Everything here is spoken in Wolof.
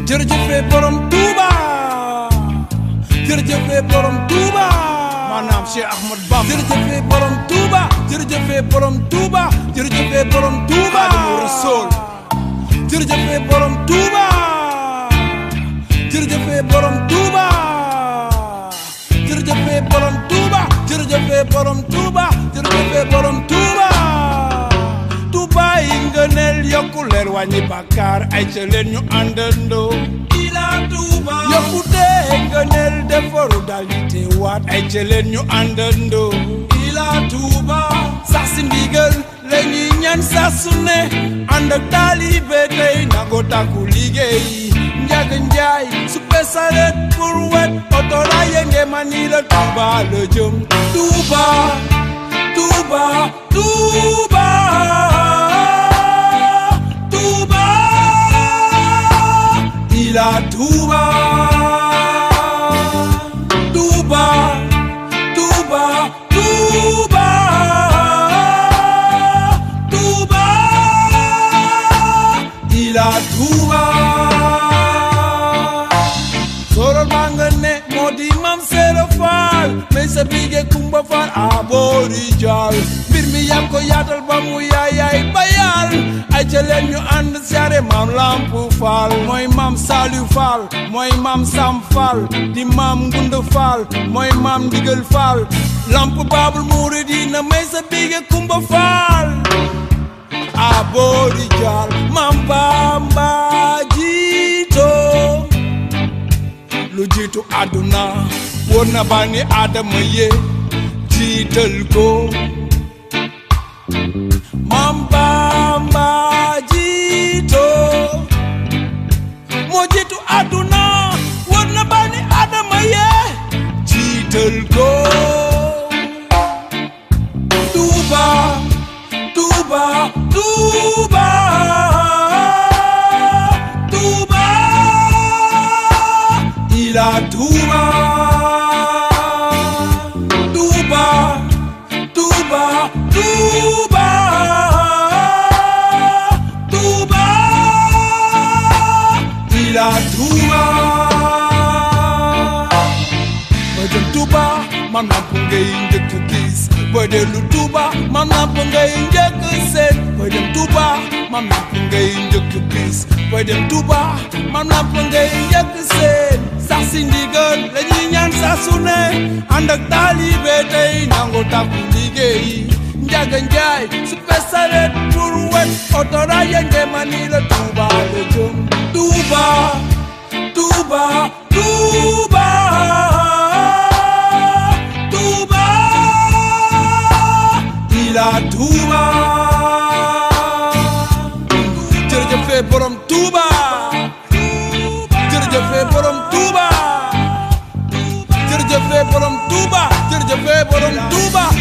jërëjëfe borom Touba jërëjëfe borom Touba maanaam Cheikh Ahmad Bamba jërëjëfe borom Touba jërëjëfe borom Touba jërëjëfe borom Touba Xaadimu Rasuul jërëjëfe borom Touba jërëjëfe borom Touba jërëjëfe borom Touba jërëjëfe borom Touba jërëjëfe borom Touba Touba yi ngëneel yokku leer wàññi bàkkaar ay ca leen ñu àndandoo ila Touba yokkute ngëneel defaru dal di teewaat ay ca leen ñu àndandoo ila Touba sax si ndigal la ñuy ñaan saa su ne ànd ak taalibe tey nangoo tàkku liggéey njaga njaay suppe saret pour wet otora yenge mani la Touba la jëm Touba Touba Touba Touba ila Touba Touba Touba Touba Touba ila Touba sorol maa nga ne moo di mam seero faal mais sa bige kumba faal a boori jaal mbir mi yaa ko yaatal ba mu yaayaay bayal ay ca leen ñu ànd siyaare maam lamp faal mooy maam saaliw faal mooy maam sam faal di maam ngund faal mooy maam ndigal faal lamp baabul muridina may sa bige kumba faal a boori jaal maam bamba jiito lu jiitu àdduna woon na bani aadama ye jiital ko Maam Bamba jiito moo jiitu àdduna woon na bani aadama ye jiital ko Touba Touba Touba Touba ila Touba Touba Touba Touba Touba ila Touba booy dem Touba man lamp ngay njëkk gis booy dellu Touba man lamp ngay njëkk seet booy dem Touba man lamp ngay njëkk gis booy dem Touba man lamp ngay njëkk seet sax si ndigal la ñuy ñaan saa su ne ànd ak taalibe tey nangu tàkku liggéey njaga njaay su pesaret pour wet otora yenge mani la Touba la jëm Touba Touba Touba Touba ila Touba jërëjëfe borom Touba jërëjëfe borom Touba jërëjëfe borom Touba jërëjëfe borom Touba